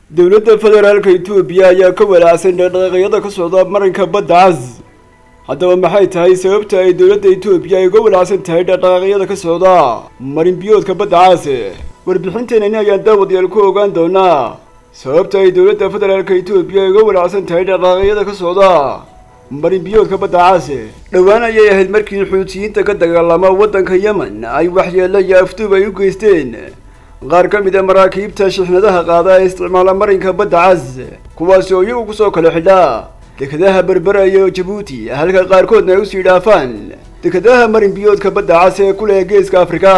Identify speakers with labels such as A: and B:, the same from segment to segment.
A: dowladda federaalka etoobiya ayaa ka walaacsan dhaqdhaqaaqyada ka socda marinka badda cas haddaba maxay tahay sababta ay dowladda etoobiya ay uga walaacsan tahay dhaqdhaqaaqyada ka socda marin biyoodka badda cas warbixinteenani ayaan daawadayaal ku ogaan doonaa sababta ay dowladda federaalka etoobiya ay uga walaacsan tahay dhaqdhaqaaqyada ka socda marin biyoodka badda cas dhowaan ayay ahayd markii xuutiyiinta ka dagaalama waddanka yemen ay waxyeelo iyo afduub ay u geysteen qaar ka mid a maraakiibta shixnadaha qaada ee isticmaala marinka badda cas kuwaasi oo iyagu kusoo kala xidha dekadaha berbera iyo jabuuti halka qaarkoodna ay usii dhaafaan dekadaha marin biyoodka badda cas ee ku leh geeska afrika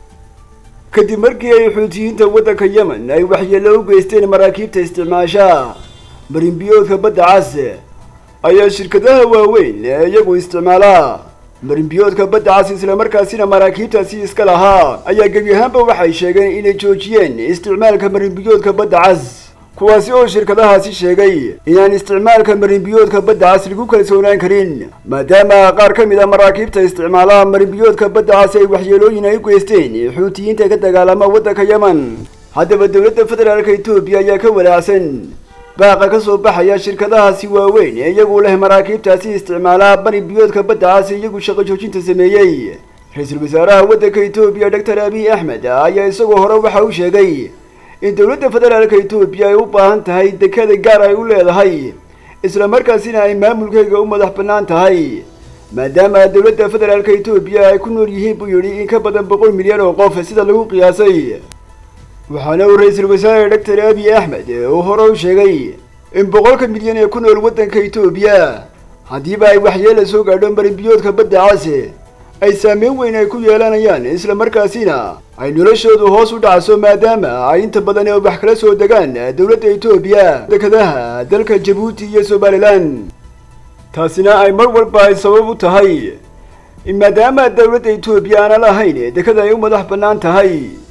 A: kadib markii ay xuutiyiinta waddanka yemen ay waxyeelo u geysteen maraakiibta isticmaasha marin biyoodka badda cas ayaa shirkadaha waaweyn ee iyagu isticmaala marinbiyoodka badda cas islamarkaasina maraakiibtaasi iska lahaa ayaa gebi ahaanba waxay sheegeen inay joojiyeen isticmaalka marinbiyoodka badda cas kuwaasi oo shirkadahaasi sheegay inaan isticmaalka marinbiyoodka badda cas lagu kalsoonaan karin maadaama qaar ka mid a maraakiibta isticmaala marinbiyoodka badda cas ay waxyeelooyin ay u geysteen xuutiyiinta ka dagaalama waddanka yemen haddaba dowladda federaalka etoobiya ayaa ka walaacsan baaqa ka soo baxaya shirkadahaasi waaweyn ee iyagu leh maraakiibtaasi isticmaala bari biyoodka badda cas iyagu shaqo joojinta sameeyey ra-iisul wasaaraha waddanka etoobiya doctor abiy axmed ayaa isagoo hore waxa uu sheegay in dowladda federaalka etoobiya ay u baahan tahay dekada gaar ay u leedahay islamarkaasina ay maamulkeyga u madax bannaan tahay maadaama dowladda federaalka etoobiya ay ku nool yihiin buu yidhi in ka badan boqol milyan oo qof sida lagu qiyaasay waxaana uu ra-iisul wasaare doctor abiy axmed uu hore u sheegay in boqolka milyan ee ku nool waddanka etoobiya haddiiba ay waxyeela soo gaadho marinbiyoodka badda cas ay saameyn weyn ay ku yeelanayaan islamarkaasina ay noloshoodu hoos u dhacso maadaama ay inta badan ee wax kala soo degaan dowladda etoobiya dekadaha dalka jabuuti iyo somalilan taasina ay mar walba ay sabab u tahay maadaama dowladda etoobiya aana lahayn dekada ay u madax bannaan tahay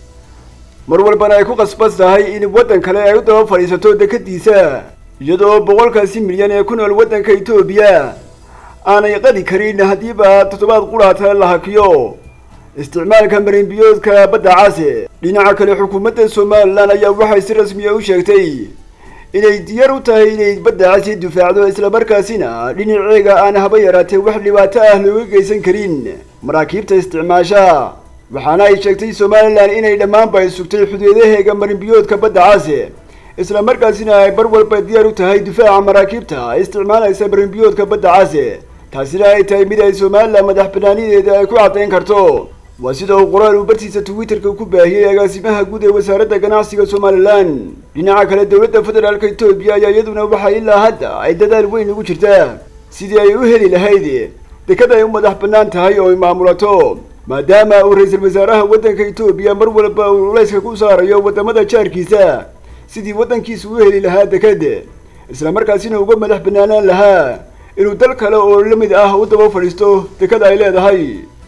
A: mar walbana ay ku qasbas tahay in waddan kale ay u daba fadhiisato dekadiisa iyadoo boqolkaasi milyan ee ku nool waddanka etoobiya aanay qadi karin haddiiba toddobaad quraata la hakiyo isticmaalka marinbiyoodka badda cas dhinaca kale xukuumadda somalilan ayaa waxay si rasmiya u sheegtay inay diyaar u tahay inay badda casi difaacdo islamarkaasina dhinaceega aan haba yaraatee wax dhibaato ah looga geysan karin maraakiibta isticmaasha waxaana ay sheegtay somalilan inay dhammaanba ay sugtay xuduudaheega marinbiyoodka badda cas islamarkaasina ay bar walba diyaar u tahay difaaca maraakiibta isticmaalaysa marinbiyoodka badda cas taasina ay tahay mid ay somalilan madax banaanideeda ay ku caddayn karto waa sida uu qoraal uu bartiisa twitterka ku baahiyey agaasimaha guud ee wasaaradda ganacsiga somalilan dhinaca kale dowladda federaalka etoobiya ayaa iyaduna waxay ilaa hadda ay dadaal weyn ugu jirtaa sidii ay u heli lahayd dekad ay u madax bannaan tahay oo ay maamulato maadaama uu ra-iisul wasaaraha waddanka etoobiya mar walba uu culayska ku saarayo waddamada jaarkiisa sidii waddankiisa u heli lahaa dekad islamarkaasina uga madax bannaanaan lahaa inuu dal kale oo la mid ah u daba fadhiisto dekada ay leedahay